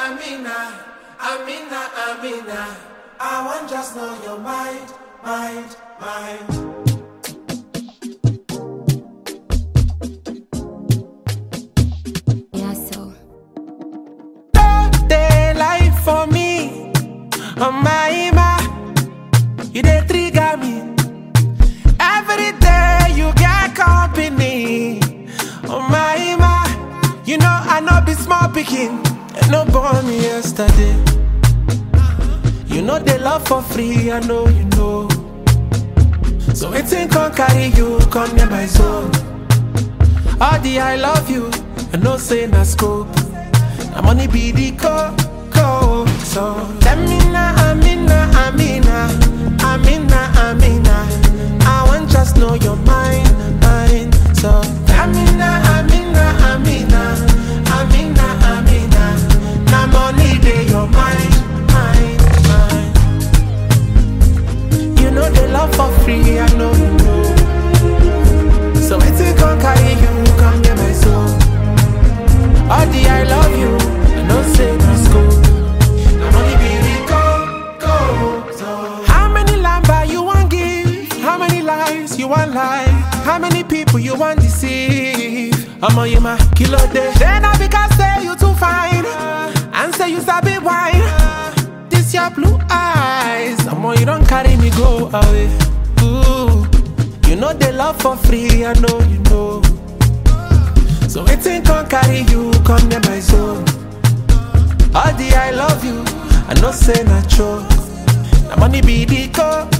Amina, Amina, Amina. I want just know your mind, mind, mind. Yeah, so. Day life for me, oh my Ima. You dey trigger me. Every day you get company, oh my Ima. You know I know be small picking, and no born me yesterday. You know they love for free, I know you know. So waiting can carry you, come near my zone. All the I love you, I know say na scope. Na money be the co co. So Amina, Amina, Amina, Amina, Amina. I want just know your mind, mind. So Amina, Amina, Amina, Amina, Amina. Na money dey your mind, mind, mind. You know they love for free, I know you know. So waiting can carry you, come get my soul. All the I love you, I know say let's go. I'm only be go, go. So how many lamba you want give? How many lives you want lie? How many people you want deceive? I'm on you my kilo day. Then I because say you too fine, and say you sabi wine. This your blue eyes, I'm on you don't carry me go away. Ooh, you know they love for free, I know you know. So waiting can carry you, come near my zone. All the I love you, I know say na true. Na money be the co